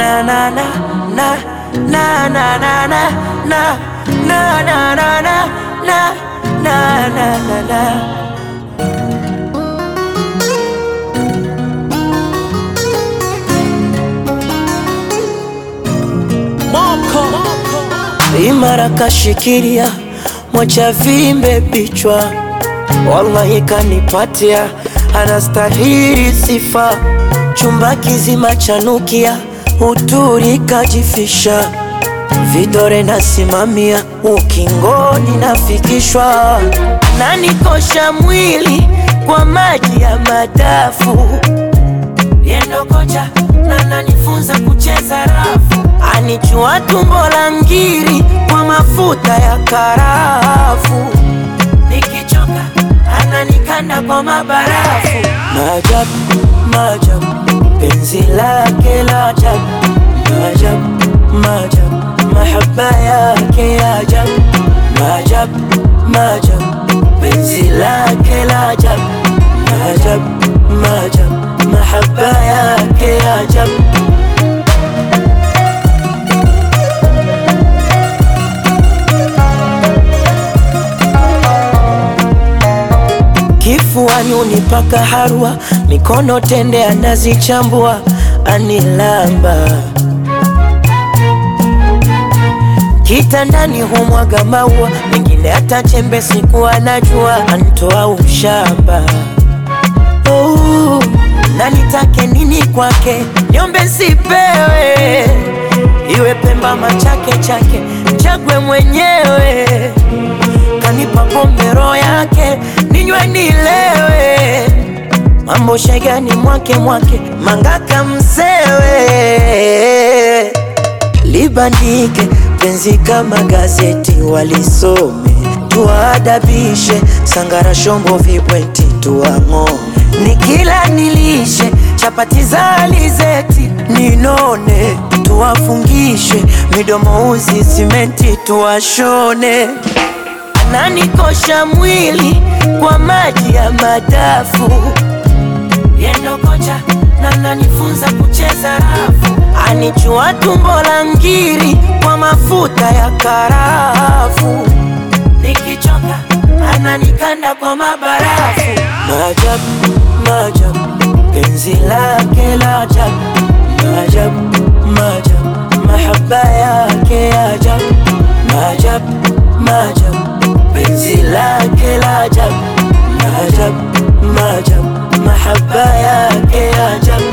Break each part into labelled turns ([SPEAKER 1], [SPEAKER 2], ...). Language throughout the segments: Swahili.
[SPEAKER 1] na na na na na na na na na na na na na na na na na imara kashikilia mwacha vimbe bichwa, wallahi kanipatia, anastahili sifa. Chumba kizima chanukia, uturi kajifisha, vidore nasimamia, ukingoni nafikishwa, nanikosha mwili kwa maji ya madafu yendo kocha na nanifunza kucheza rafu, anichua tumbo la ngiri kwa mafuta ya karafu, nikichoka ananikanda kwa mabarafu. Maajabu, maajabu, penzi lake la ajabu, maajabu, maajabu, mahaba yake ya ajabu, maajabu, maajabu, penzi lake la ajabu, maajabu, maajabu mahaba yake ya ajabu. Kifuani unipaka harua, mikono tende anazichambua, anilamba kitandani humwaga maua, mengine hata chembe siku anajua, antoa ushamba oh na nitake nini kwake, niombe sipewe, iwe Pemba machake chake, chagwe mwenyewe, kanipa pombe roho yake, ninywe nilewe, mambo shegani mwake mwake, mangaka msewe, libandike penzi kama gazeti, walisome tuadabishe, sangara shombo vibweti tuang'ome nikila nilishe chapati za alizeti ninone, tuwafungishe midomo uzi simenti tuwashone. Ananikosha mwili kwa maji ya madafu, yendo kocha na nanifunza kucheza rafu, anichua tumbo la ngiri kwa mafuta ya karafu, nikichoka ananikanda kwa mabarafu. Maajabu, maajabu, penzi lake la ajabu, maajabu, maajabu, mahaba yake ya ajabu, maajabu, maajabu, penzi lake la ajabu, maajabu, maajabu, mahaba yake ya ajabu.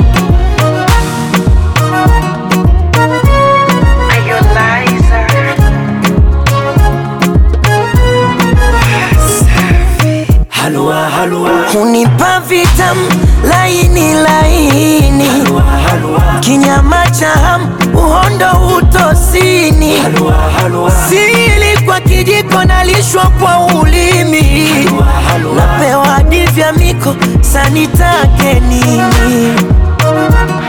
[SPEAKER 1] Halua, halua. Hunipa vitamu laini laini, halua, halua. Kinyama cha hamu uhondo utosini, halua, halua. Sili kwa kijiko nalishwa kwa ulimi, halua, halua. Napewa divya miko sanitake nini